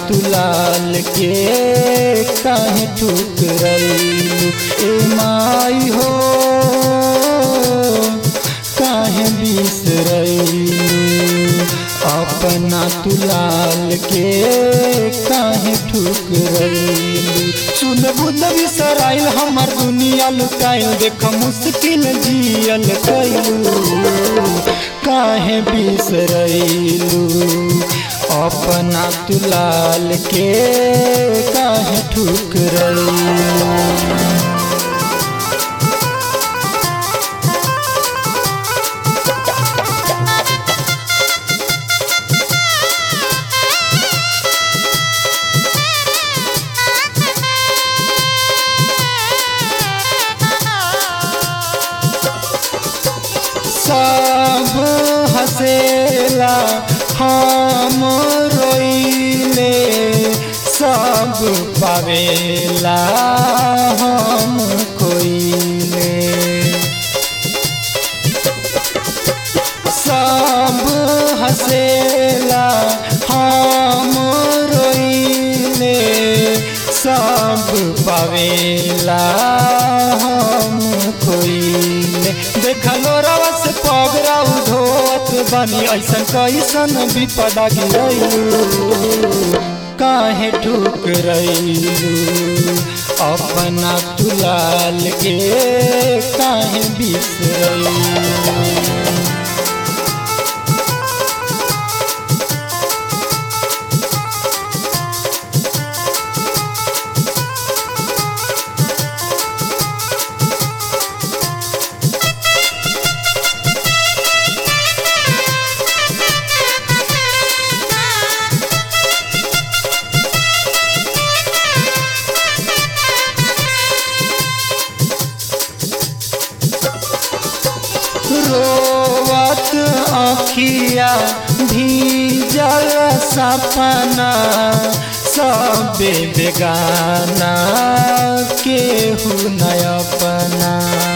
तुलाल के काहे ठुकरैलू ए माई हो काहे बिसरैलू अपना तुलाल के काहे ठुकरैलू सुन बुन बिसराइल हमर दुनिया लुकाइल देख मुश्किल जियल कैलू काहे बिसरैलू अपना तुलाल के काहे ठुकरैलू सब हसेला हम रोइले सब पावेला हम कोइले सब हसेला हम रोइले सब पावेला हम कोइले देखलो रवस पगरा धोत बनी ऐसन कैसन विपदा गिरैलू काहे ठुकरैलू अपना तुलाल के काहे बिसरैलू रोवत अखिया भीजल सपना सबे बेगाना केहू न अपना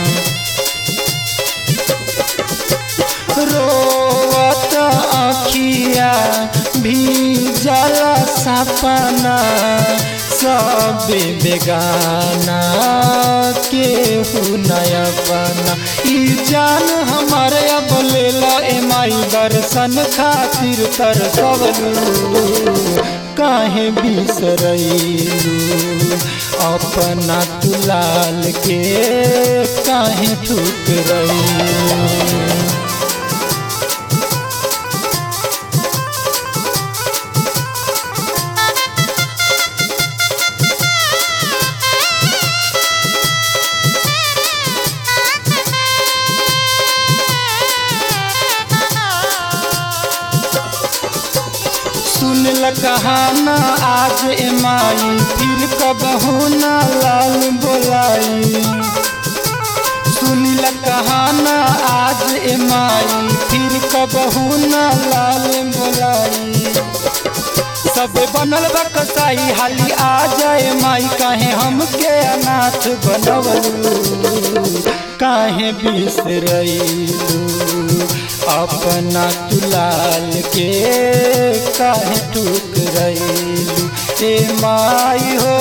रोवत अखिया भीजल सपना सबे बेगाना केहू न अपना ई जान हमारे अब लेला ए माई दर्शन खातिर तरसवलू काहे बिसरैलू अपना तुलाल के काहे ठुकरैलू सुन ल कहाना आज ए माई फिर कबहू ना लाल बोलाई सुन ल कहाना आज ए माई फिर कबहू ना लाल बोलाई सब बनल बा कसाई हाली आ जाए माई काहे हमके अनाथ बनवलू काहे बिसरैलू अपना तुलाल के काहे ठुकरैलू ए माई हो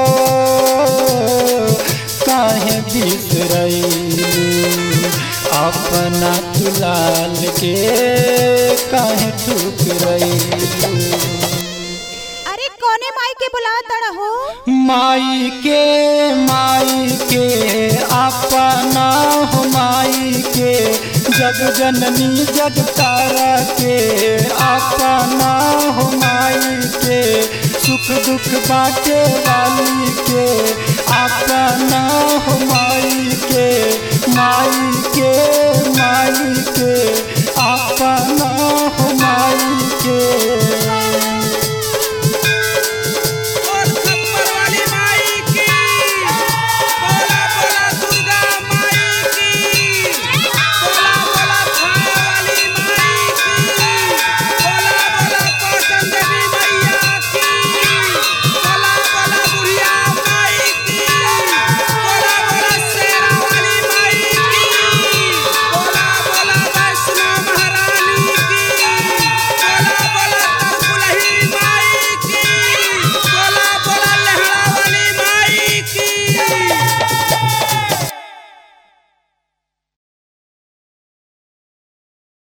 काहे बिसरैलू अपना तुलाल के काहे ठुकरैलू अरे कौने माई के बुलावा तड़ा हो माई के माई के अपना हो माई के जग जननी जग तारा के अपना हो माई के सुख दुख बाटे वाली के अपना हो माई के माई के माई के